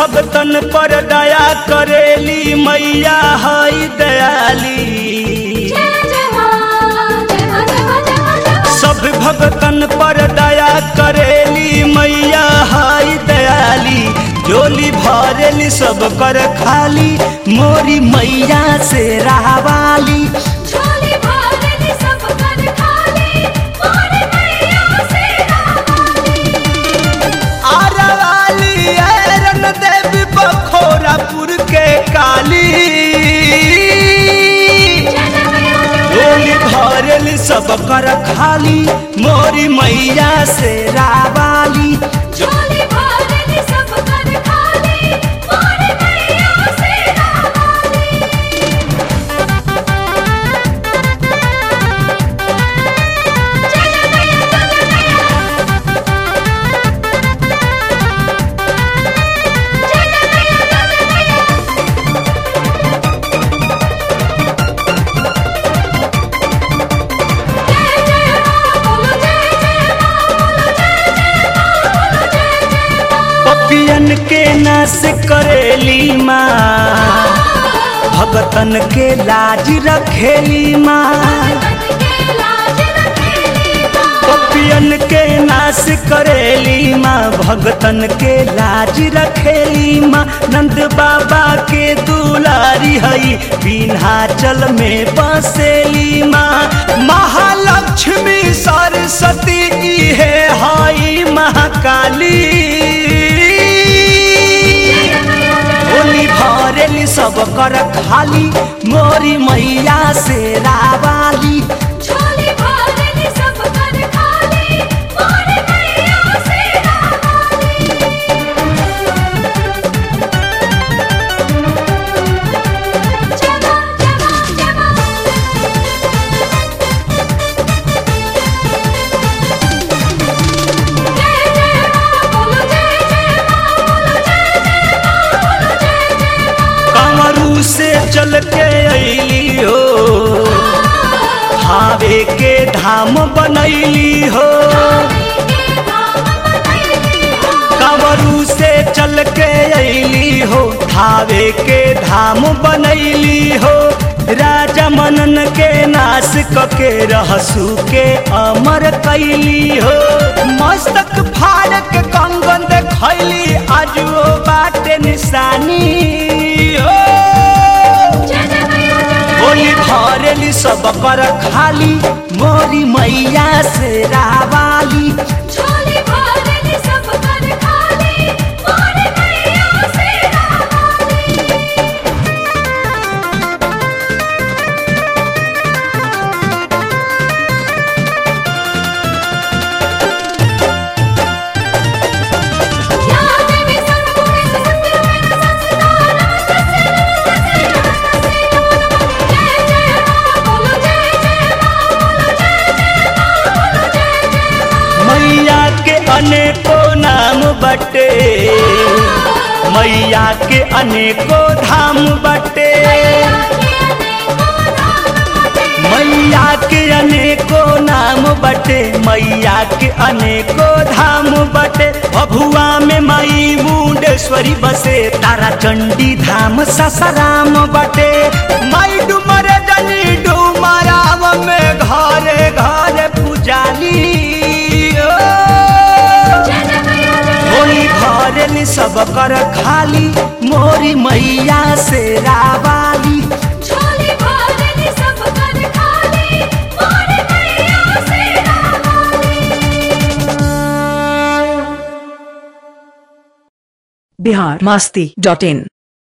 भगतन पर दया करेली मैया हई दयाली जय जय मां जय मां जय मां जय मां जय मां सब भगतन पर दया करेली मैया हई दयाली जोली भरेली सब कर खाली मोरी मैया से रहवाली झोली भरली सब कर खाली मोर मैया से रावाली आरवाली ऐरन देवी बखोरापुर के काली जय जय मैया जय डोली भरेली सब कर खाली मोरी मैया से रावाली झोली भरली सब कर खाली मोर मैया से रावाली जय जय मैया जय जय मैया जय जय मैया जय जय मैया जय जय मां बोलो जय जय मां बोलो जय जय मां बोलो जय जय मां पपियन के नाश करेली माँ भगतन के लाज रखेली माँ भगतन के लाज रखेली मां पपियन के नाश करेली माँ भगतन के लाज रखेली माँ नंद बाबा के दुलारी हई विन्हाचल में बसेली माँ महालक्ष्मी सरस्वती इहे हई महाकाली होली भरेली सब कर खाली मोरी मैया से रावाली झोली भरली सब कर खाली मोर मैया से रावाली जय मां जय मां जय मां जय जय मां बोलो जय जय मां बोलो जय जय मां बोलो जय जय मां कमरू से चल के अली हो हावे के धाम बनैली हो कंवरू से चल के अली हो धावे के धाम बनैली हो राजा मनन के नाश कके रहसू के अमर कैली हो मस्तक फाड़ के कंगन देखैली आज वो बाटे निशानी हो होली भरेली सब कर खाली मोरी मैया से रावाली झोली भरली सब कर खाली मोर मैया से रावाली या देवी सर्वभूते सत्यरूपेण संस्थिता नमस्तस्यै नमस्तस्यै नमस्तस्यै नमो नमः जय जय मां बोलो जय जय मां बोलो जय जय मां बोलो जय जय मां मैया के अनेको नाम बटे मैया के अनेको धाम बटे मैया के अनेको नाम बटे मैया के अनेको धाम बटे भभुआ में मई मुंडेश्वरी बसे तारा चंडी धाम ससराम बटे मई डुमर जनी डुमराम में घरे घरे पुजाली ओ। होली भरेली सब कर खाली मोरी मैया से रावाली झोली भरली सब कर खाली मोर मैया से रावाली बिहार मस्ती डॉट इन